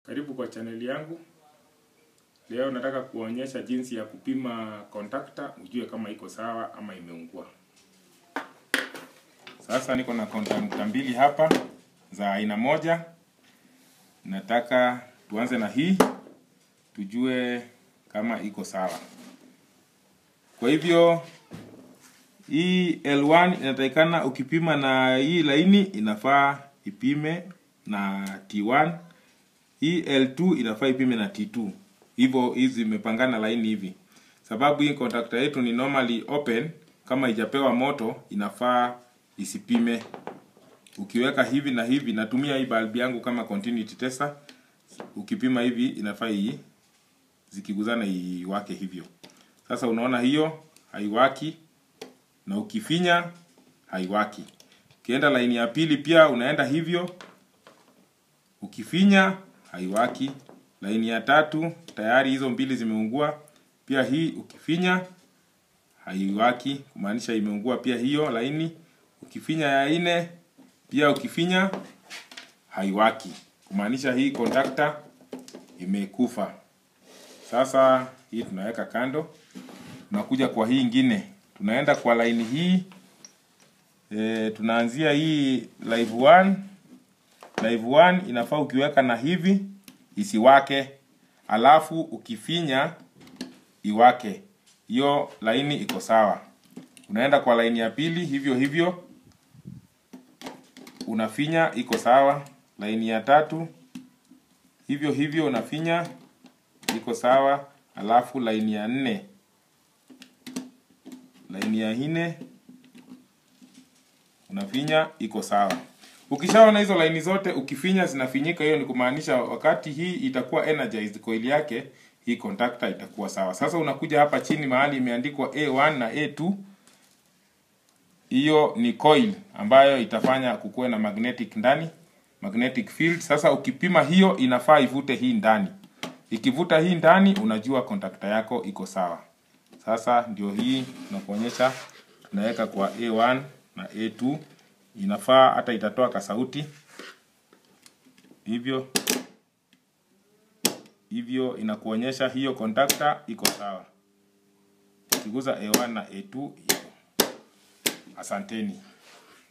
Karibu kwa chaneli yangu. Leo nataka kuonyesha jinsi ya kupima contactor ujue kama iko sawa ama imeungua. Sasa niko na contactor mbili hapa za aina moja. Nataka tuanze na hii tujue kama iko sawa. Kwa hivyo hii L1 inatakikana ukipima na hii laini inafaa ipime na T1 hii L2 inafaa ipime na T2. Hivyo hizi zimepangana laini hivi. Sababu hii contactor yetu ni normally open, kama ijapewa moto inafaa isipime. Ukiweka hivi na hivi, natumia hii bulb yangu kama continuity tester. Ukipima hivi inafaa hii zikiguzana iwake hivyo. Sasa unaona hiyo haiwaki na ukifinya haiwaki. Ukienda laini ya pili pia unaenda hivyo. Ukifinya haiwaki. Laini ya tatu tayari hizo mbili zimeungua. Pia hii ukifinya haiwaki, kumaanisha imeungua pia hiyo laini. Ukifinya ya nne pia ukifinya haiwaki, kumaanisha hii contactor imekufa. Sasa hii tunaweka kando, tunakuja kwa hii ingine, tunaenda kwa laini hii e, tunaanzia hii live 1 live 1 inafaa ukiweka na hivi isiwake, alafu ukifinya iwake. Hiyo laini iko sawa. Unaenda kwa laini ya pili hivyo hivyo, unafinya iko sawa. Laini ya tatu hivyo hivyo, unafinya iko sawa. Alafu laini ya nne, laini ya nne unafinya iko sawa. Ukishaona hizo laini zote ukifinya zinafinyika, hiyo ni kumaanisha wakati hii itakuwa energized coil yake, hii contactor itakuwa sawa. Sasa unakuja hapa chini mahali imeandikwa A1 na A2, hiyo ni coil ambayo itafanya kukuwe na magnetic ndani, magnetic field. Sasa ukipima hiyo, inafaa ivute hii ndani. Ikivuta hii ndani, unajua contactor yako iko sawa. Sasa ndio hii tunakuonyesha, tunaweka kwa A1 na A2 inafaa hata itatoa kasauti hivyo hivyo, inakuonyesha hiyo contactor iko sawa. Ukiguza A1 na A2 hivyo. Asanteni.